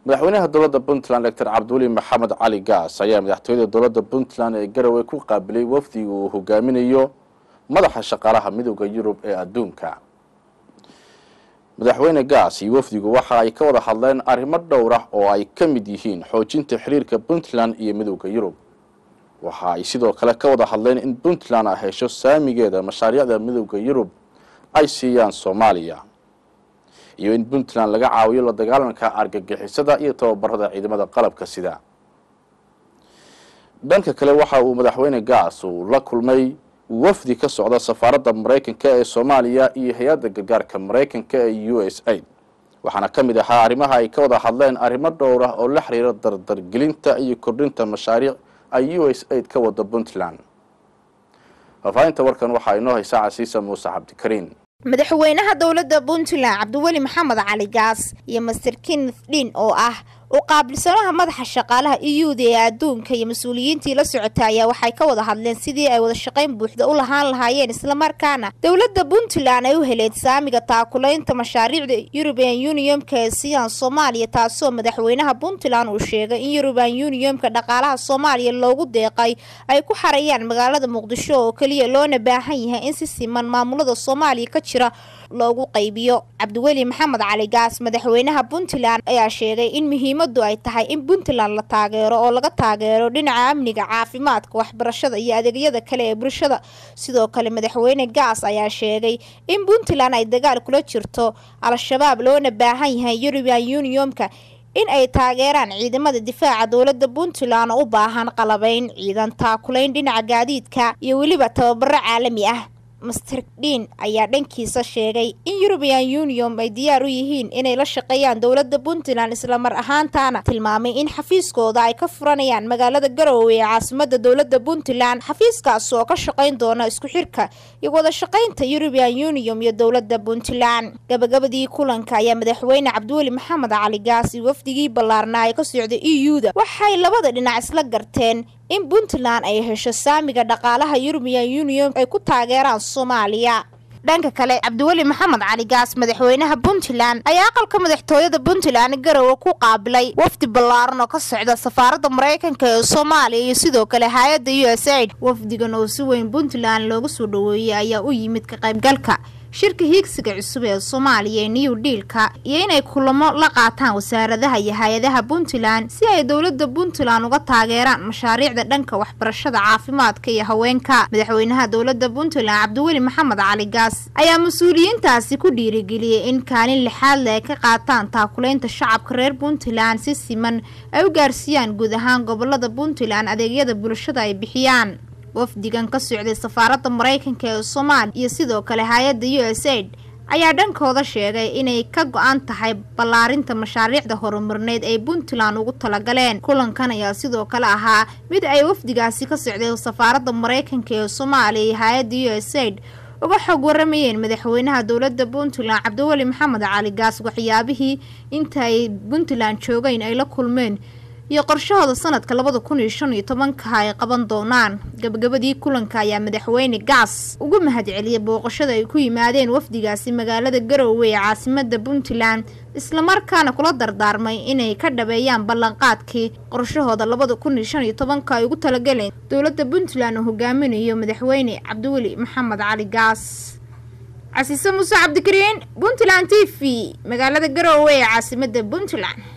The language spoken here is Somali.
madaxweynaha dowladda puntland doctor cabdiweli maxamed cali gaas ayaa madaxtooyada dowladda puntland ee garowe ku qaabilay wafdiga uu hogaaminayo madaxa shaqaalaha midooda yurub ee adduunka madaxweyne gaas iyo wafdigu waxa ay ka wada hadleen arrimo dhowr ah oo ay ka mid yihiin xoojinta xiriirka puntland iyo midooda yurub waxa ay sidoo kale ka wada hadleen in puntland ay hesho saamigeeda mashaariicda midooda yurub ay siiyaan soomaaliya iyo in puntland laga caawiyo la dagaalanka argagixisada iyo tababarada ciidamada qalabka sida dhanka kale waxa uu madaxweyne gaas uu la kulmay wafdi ka socda safaaradda maraykanka ee soomaaliya iyo hay-adda gargaarka maraykanka ee u s aid waxaana ka mid ahaa arrimaha ay ka wada hadleen arrimo dhowr ah oo la xiriira dardargelinta iyo kordhinta mashaariic ay u s aid ka wada puntland faafaahinta warkan waxaa inoo haysaa casiisa muuse cabdikariin madaxweynaha dowladda puntland cabdiweli maxamed cali gaas iyo master kenneth dhin oo ah u qaabilsanaha madaxa shaqaalaha iyuuda ee adduunka iyo mas-uuliyiintii la socota ayaa waxay ka wada hadleen sidii ay wada shaqayn buuxda u lahaan lahaayeen islamarkaana dowladda puntland ay u heleed saamiga taakulaynta mashaariicda euruban uniyomka ee siiyaan soomaaliya taasoo madaxweynaha puntland uu sheegay in euruban uniyomka dhaqaalaha soomaaliya loogu deeqay ay ku xarayaan magaalada muqdisho oo keliya loona baahan yahay in si siman maamulada soomaaliya ka jira loogu qaybiyo cabdiweli maxamed cali gaas madaxweynaha puntland ayaa sheegay in muhiimadu ay tahay in puntland la taageero oo laga taageero dhinaca amniga caafimaadka waxbarashada iyo adeegyada kale ee bulshada sidoo kale madaxweyne gaas ayaa sheegay in puntland ay dagaal kula jirto al-shabaab loona baahan yahay euruban uniyomka in ay taageeraan ciidamada difaaca dowladda puntland oo u baahan qalabayn ciidan taakulayn dhinaca gaadiidka iyo weliba tababaro caalami ah master dhin ayaa dhankiisa sheegay in euruban union ay diyaar u yihiin inay la shaqeeyaan dowladda puntland islamar ahaantaana tilmaamay in xafiiskooda ay ka furanayaan magaalada garowe ee caasimada dowladda puntland xafiiskaas oo ka shaqayn doona isku xirka iyo wada shaqaynta euruban union iyo dowladda puntland gabagabadii kulanka ayaa madaxweyne cabdiweli maxamed cali gaas iyo wafdigii ballaarnaa ee ka socda e u da waxay labada dhinac isla garteen in puntland ay hesho saamiga dhaqaalaha euruban union ay ku taageeraan soomaaliya dhanka kale cabdiweli maxamed cali gaas madaxweynaha puntland ayaa aqalka madaxtooyada puntland garowe ku qaabilay wafdi ballaaran oo ka socda safaaradda maraykanka ee soomaaliya iyo sidoo kale hay-adda u s aid wafdigan oo si weyn puntland looga soo dhaweeyey ayaa u yimid ka qaybgalka shirka hiigsiga cusub ee soomaaliya ee new dealka iyo inay kulamo la qaataan wasaaradaha iyo hay-adaha puntland si ay dowladda puntland uga taageeraan mashaariicda dhanka waxbarashada caafimaadka iyo haweenka madaxweynaha dowladda puntland cabdiweli maxamed cali gaas ayaa mas-uuliyiintaasi ku dhiirigeliyey in kaalin lixaadle ay ka qaataan taakulaynta shacabka reer puntland si siman ay u gaarsiiyaan guud ahaan gobolada puntland adeegyada bulshada ay bixiyaan wafdigan ka socday safaaradda maraykanka ee soomaaliya iyo sidoo kale hay-adda u s aid ayaa dhankooda sheegay inay ka go-an tahay ballaarinta mashaariicda horumarneed ay puntland ugu talagaleen kulankan ayaa sidoo kale ahaa mid ay wafdigaasi ka socday safaaradda maraykanka ee soomaaliya iyo hay-adda u s aid uga xog waramayeen madaxweynaha dowladda puntland cabdiweli maxamed cali gaas waxyaabihii inta ay puntland joogeen ay la kulmeen iyo qorshahooda sanadka labada kun iyo shan iyo tobanka ay qaban doonaan gabagabadii kulanka ayaa madaxweyne gaas ugu mahadceliyay booqashada ay ku yimaadeen wafdigaasi magaalada garowe ee caasimada puntland islamarkaana kula dardaarmay inay ka dhabeeyaan ballanqaadkii qorshahooda labada kun iyo shan iyo tobanka ay ugu talagaleen dowladda puntland oo hogaaminayo madaxweyne cabdiweli maxamed cali gaas casiise muuse cabdikariin puntland t v magaalada garowe ee caasimada puntland